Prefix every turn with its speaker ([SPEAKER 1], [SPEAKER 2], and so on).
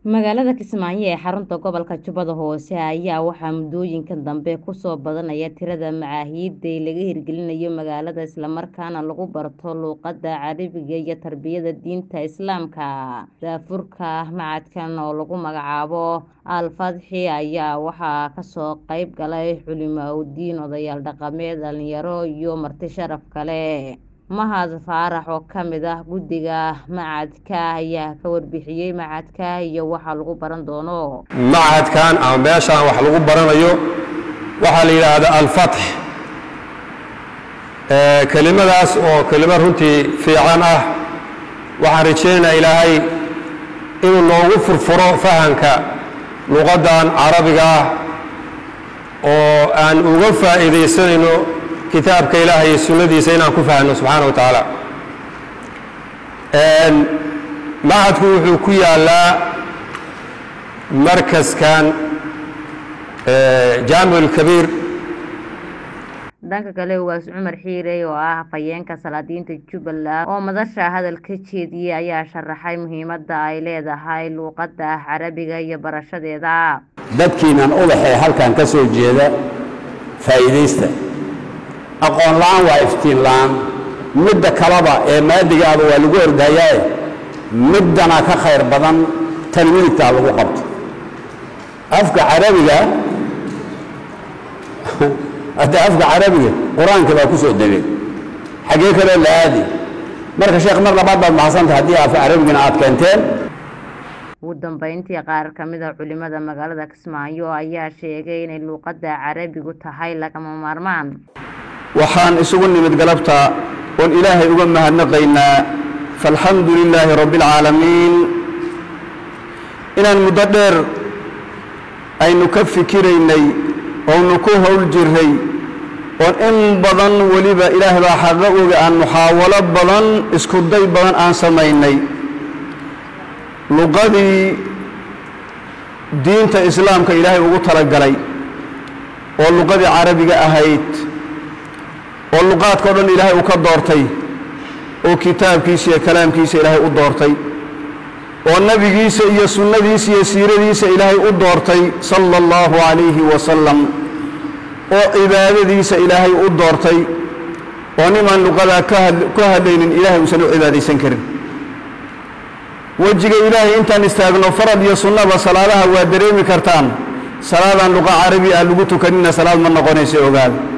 [SPEAKER 1] magaalada kismaayo ee xarunta gobolka jubbada hoose ayaa waxaa muddooyinkan dambe kusoo badanaya tirada macaahiidda laga hirgelinayo magaalada islamarkaana lagu barto luuqadda carabiga iyo tarbiyada diinta islaamka daafurka macadkan oo lagu magacaabo al fadxi ayaa waxaa kasoo qayb galay culimaauddiin odayaal dhaqameed dhalinyaro iyo marti sharaf kale mahad faarax oo ka mid ah guddiga macadka ayaa ka warbixiyey macadka iyo waxa lagu baran doono
[SPEAKER 2] macadkan ama meeshaan wax lagu baranayo waxaa la yidhaahdaa alfatx kelimadaas oo kelimad runtii fiican ah waxaan rajaynaynaa ilaahay inuu noogu furfuro fahamka luqaddan carabiga ah oo aan uga faa'iidaysanayno kitaabka ilaah iyo sunnadiisa inaan ku fahno subxaana wa tacaala macadku wuxuu ku yaalaa markaskan jaamic ulkabiir
[SPEAKER 1] dhanka kale ugaas cumar xiirey oo ah hafayeenka salaadiinta jubbaland oo madasha hadal ka jeediyey ayaa sharaxay muhiimadda ay leedahay luuqadda carabiga iyo barashadeeda
[SPEAKER 3] dadkiinan ubaxee halkan ka soo jeeda faa'iidaysta aqoon la-aan waa iftiin la-aan midda kaleba ee maadigaaba waa lagu ordayaae middana ka khayr badan tan midigtaa lagu qabto afka carabiga hadda afka carabiga qur-aanka baa ku soo degay xaggee kaloo la aadi marka sheekh mar labaad baad maxadsanta haddii afka carabigana aad keenteen
[SPEAKER 1] ugu dambeyntii qaar ka mid a culimada magaalada kismaayo ayaa sheegay inay luuqadda carabigu tahay lagama maarmaan
[SPEAKER 4] waxaan isugu nimid galabta oon ilaahay uga mahadnaqaynaa faalxamdu lilaahi rabbi alcaalamiin inaan muddo dheer aynu ka fikiraynay oonu ku howl jirray oon in badan weliba ilaahay baa xaqa oga aan muxaawalo badan isku day badan aan samaynay luqadii diinta islaamka ilaahay ugu talagalay oo luqadii carabiga ahayd oo luqaadka o dhan ilaahay uu ka doortay oo kitaabkiisa iyo kalaamkiisa ilaahay u doortay oo nebigiisa iyo sunnadiisa iyo siiradiisa ilaahay u doortay sala allahu calayhi wasalam oo cibaadadiisa ilaahay u doortay oo nimaan luqadaa ka hadlaynin ilaahay uusan u cibaadaysan karin wejiga ilaahay intaan istaagno farad iyo sunnaba salaadaha waa dareemi kartaan salaadaan luqa carabi ah lagu tukanina salaad ma noqonaysa ogaada